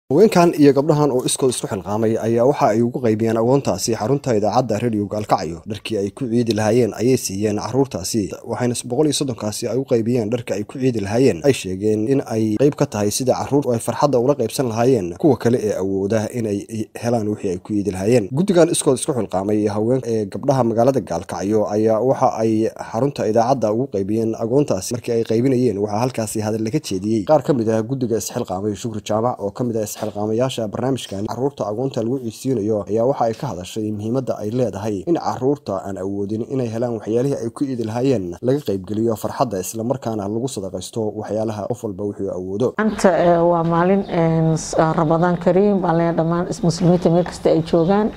haweenkan iyo gabdhahan oo iskood isku xilqaamay ayaa waxa ay ugu qaybiyeen agoontaasi xarunta idaacadda rediyo gaalkacyo dharkii ay ku ciidi lahaayeen ayay siiyeen caruurtaasi waxayna boqol iyo soddonkaasi ay u qaybiyeen dharka ay ku ciidi lahaayeen ay sheegeen in ay qayb ka tahay sida caruur ay farxadda ula qaybsan lahaayeen kuwa kale ee awooda inay helaan wixii ay ku ciidi lahaayeen guddigan iskood isku xilqaamay haween ee gabdhaha magaalada gaalkacyo ayaa waxa ay xarunta idaacadda ugu qaybiyeen agoontaasi markii ay qaybinayeen waxaa halkaasi hadal laga jeediyey qaar ka mid ah guddiga isxilqaamay shukri jaamac oo ka mid ah xilqaamayaasha barnaamijkan caruurta agoonta lagu ciidsiinayo ayaa waxa ay ka hadashay muhiimadda ay leedahay in caruurta aan awoodin inay helaan waxyaalihii ay ku iidi lahaayeen laga qaybgeliyo farxadda islamarkaana lagu sadaqaysto waxyaalaha qof walba wuxuu awoodo maanta waa maalin rabadaan kariim baan leeyahay dhammaan muslimiinta meel kasta ay joogaan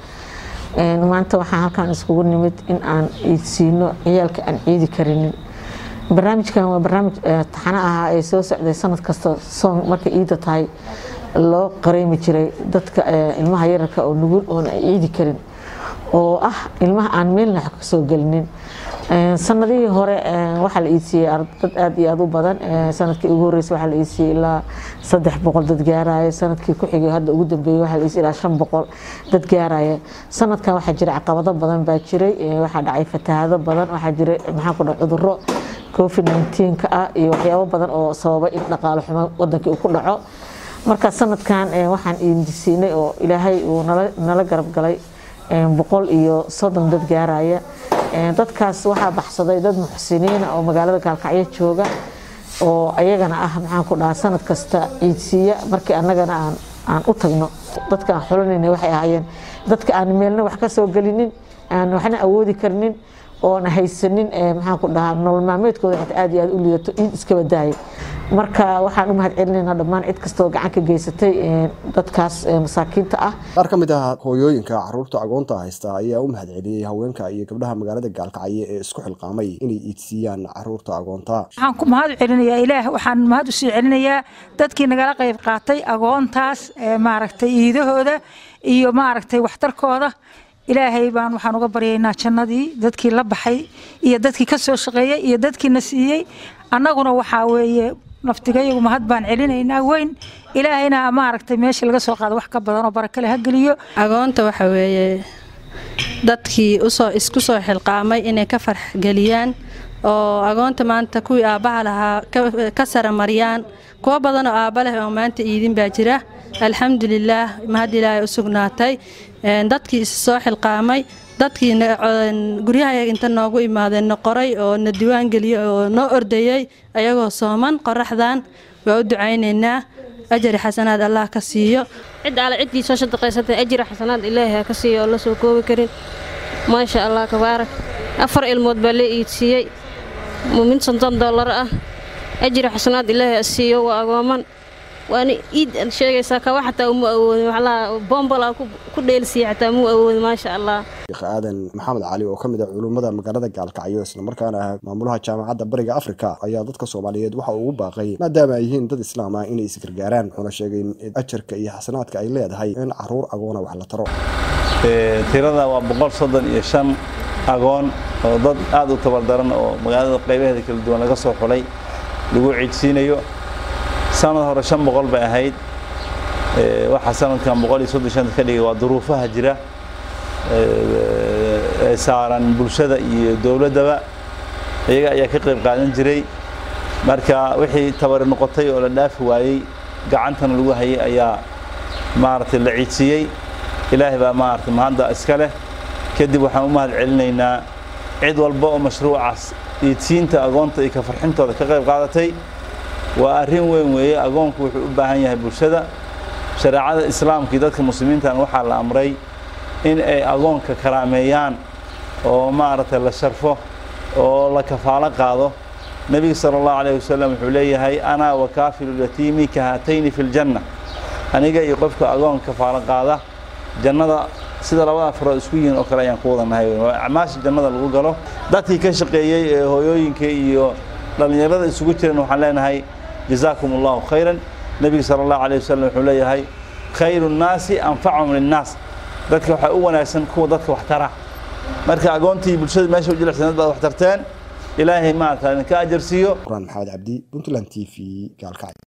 maanta waxaan halkan iskugu nimid in aan ciidsiino ciyaalka aan ciidi karinin barnaamijkan waa barnaamij taxano ahaa ee soo socday sanad kasta soon markay ciidda tahay loo qareemi jiray dadka ilmaha yararka oo nugul oona ciidi karin oo ah ilmaha aan meelna wax ka soo gelinin sanadihii hore waxaa la iidsiiyey dad aad iyo aad u badan sanadkii ugu horreysay waxaa la iidsiiyey ilaa saddex boqol dad gaaraya sanadkii ku xigay hadda ugu dambeeyey waxaa la iidsiiyey ilaa shan boqol dad gaaraya sanadkan waxaa jira caqabado badan baa jiray waxaa dhacay fatahaado badan waxaa jiray maxaa ku dhac cudurro covid 19 ka ah iyo waxyaabo badan oo sababay in dhaqaalo xumo wadankii uu ku dhaco marka sanadkan waxaan iindisiinay oo ilaahay uu nala garab galay boqol iyo soddon dad gaaraya dadkaas waxaa baxsaday dad muxsiniina oo magaalada gaalkacyo jooga oo ayagana ah maxaan ku dhahaa sanad kasta ciidsiiya markii annagana aan aan u tagno dadka aan xulanayna waxay ahaayeen dadka aan meelna wax ka soo gelinin aan waxna awoodi karnin oona haysanin maxaan ku dhahaa nolol maalmeedkooda xitaa aad iyo aad u liidato ciid iskaba daaya marka waxaan u mahad celinaynaa dhammaan cid kastoo gacan ka geysatay dadkaas masaakiinta ah qaar ka mid ah hooyooyinka caruurta agoonta haysta ayaa u mahad celiyey haweenka iyo gabdhaha magaalada gaalkacyo ee isku xilqaamay inay iidsiiyaan caruurta agoonta waxaan ku mahad celinayaa ilaah waxaan mahad u sii celinayaa dadkii nagala qayb qaatay agoontaas maaragtay iidahooda iyo maaragtay waxtarkooda ilaahay baan waxaan uga baryaynaa jannadii dadkii la baxay iyo dadkii ka soo shaqeeyey iyo dadkiina siiyey annaguna waxaa weeye naftigayagu mahad baan celinaynaa weyn ilaahayna maaragtay meesha laga soo qaado wax ka badan oo barakale ha geliyo agoonta waxa weeye dadkii usoo isku soo xilqaamay inay ka farxgeliyaan oo agoonta maanta kuwii aabbaha lahaa ka saramariyaan kuwo badan oo aabba leh oo maanta iidin baa jira alxamdulilaah mahad ilaahay u sugnaatay dadkii is soo xilqaamay dadkii guryaha inta noogu imaadeen na qoray oo na diwaan geliyey oo noo ordayey ayagoo sooman qoraxdan waa u ducaynaynaa ajari xasanaad allah ka siiyo cid alle ciddii soo shadaqaysatay ajri xasanaad ilaahay ha ka siiyo oo la soo koobi karin maasha allah kabaarak afar ilmood baa lee iidsiiyey mid sonton dollar ah ajri xasanaad ilaahay ha siiyo waa agooman waana iid aad sheegaysaa kawa xataa uma awoodin waxlaa boombala ku dheelsiiya xataa muu awoodin maasha allah sheekh aadan maxamed cali oo ka mid ah culummada magaalada gaalkacyo islamarkaana ah maamulaha jaamacadda bariga afrika ayaa dadka soomaaliyeed waxa uu ugu baaqay maadaama ay yihiin dad islaam ah inay isgargaaraan wuxuuna sheegay in ajarka iyo xasanaadka ay leedahay in caruur agoona wax la taro tirada waa boqol soddon iyo shan agoon oo dad aad u tabardaran oo magaalada qaybaheeda kala duwan laga soo xulay lagu ciidsiinayo sanad hore shan boqol bay ahayd waxaa sanadkan boqol iyo soddon shanta ka dhigay waa duruufaha jira ee saaran bulshada iyo dowladdaba iyaga ayaa ka qayb qaadan jiray marka wixii tabari noqotay oo la dhaafi waayey gacantana lagu hayay ayaa maaragtay la ciidsiiyey ilaahay baa maaragtay mahadda iska leh kadib waxaan u mahad celinaynaa cid walba oo mashruucaas ciidsiinta agoonta iyo ka farxintooda ka qayb qaadatay waa arrin weyn weeye agoonku wuxuu u baahan yahay bulshada shareecada islaamka iyo dadka muslimiintan waxaa la amray in ay agoonka karaameeyaan oo maaragtay la sharfo oo la kafaalo qaado nebiga sala allahu calayh wasalam wuxuu leeyahay anaa wa kaafilu yatiimi ka haatayni fi ljanna aniga iyo qofka agoon kafaalo qaada jannada sida labada farood isku yihiin oo kale ayaan ku wadanahay waa acmaasha jannada lagu galo dadkii ka shaqeeyey ee hooyooyinka iyo dhallinyarada isugu jiran waxaan leenahay jazaakum allahu khayran nebiga sala allahu calayh wasalam wuxuu leeyahay khayru nnaasi anfacum linnaas dadka waxaa u wanaagsan kuwa dadka wax tara marka agoontii bulshada meesha u jilicsan dad baad wax tarteen ilaahay maarata idinka ajarsiiyo quraan maxamed cabdi puntland t v gaalkacyo